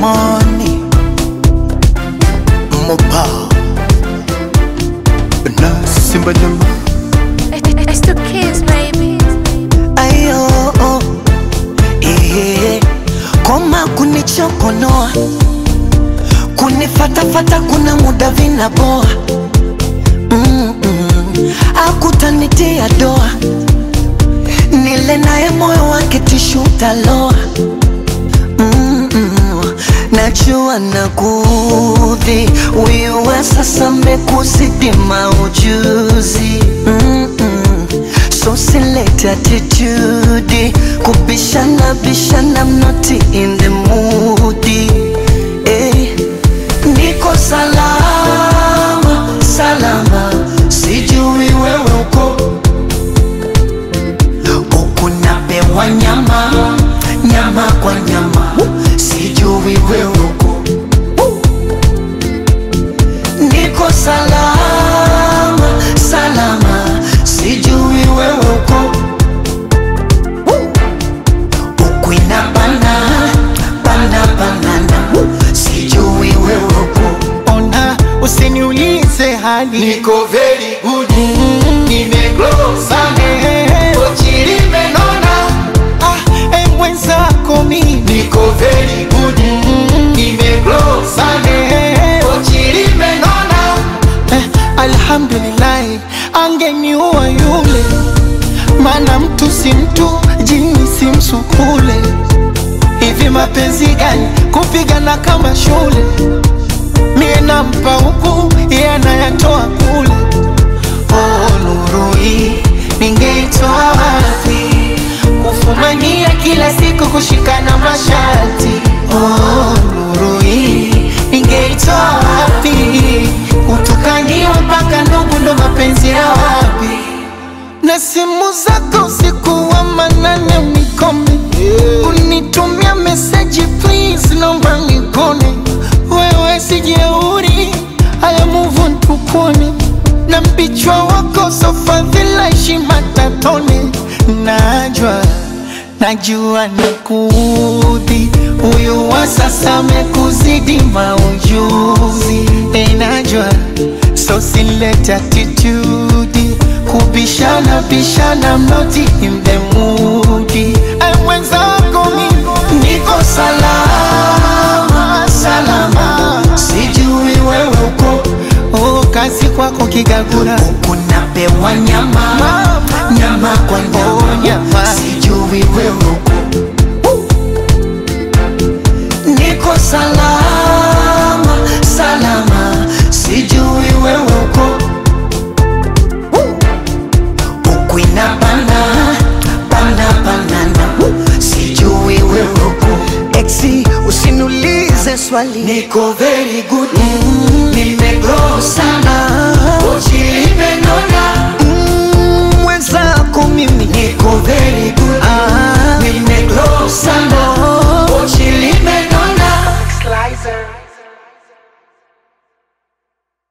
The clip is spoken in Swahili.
money Mopa Na Simba Jama It's the kids, baby. Ayo eh, Koma kunichokonoa Kunifatafata kuna muda vinaboa mm -mm. Akutanitia doa Nile naye moyo wake tishu taloa mm -mm. Najua nakudhi wiwe sasa mekuzidi maujuzi mm -mm. So select attitude kubishana bishana I'm not in the mood eh. Niko salama salama sijui wewe uko huku napewa nyama nyama kwa nyama sijui wewe uko niko salama salama sijui wewe uko huku inabana bana banana sijui wewe uko Ona, usiniulize hali Niko very good Nimegrow sana Eh, Kochi limenona ah, eh, mwenzako mimi Niko very good Nimegrow sana Eh, Kochi limenona eh, alhamdulillahi angeniua yule mana mtu si mtu jini si msukule hivi mapenzi gani kupigana kama shule mie nampa huku iye anayatoa kule oh, nuru hii ningeitoa wapi kufumania kila siku kushikana mashati oh, nuru hii ningeitoa wapi kutukaniwa mpaka ndugu ndo mapenzi ya wapi na simu zako usiku wa manane unikome unitumia meseji please naomba nikone wewe sijeuri haya move on tukone na mpichwa wako sofadhila heshima tatone najwa najua nakuudhi huyu wa sasa amekuzidi maujuzi enajwa so silete attitude kubishana bishana mnoti in the mood Ay, mwenzako mimi niko salama salama sijui wewe uko oh, kazi kwako kigagura huku napewa nyama nyama kwa Oh, nyama nyama. sijui wewe uko niko salama salama sijui wewe uko huku inabana bana banana sijui wewe uko exi usiniulize swali niko very good nimegrow sana kochi limenona Mm, mwenzako mimi niko very good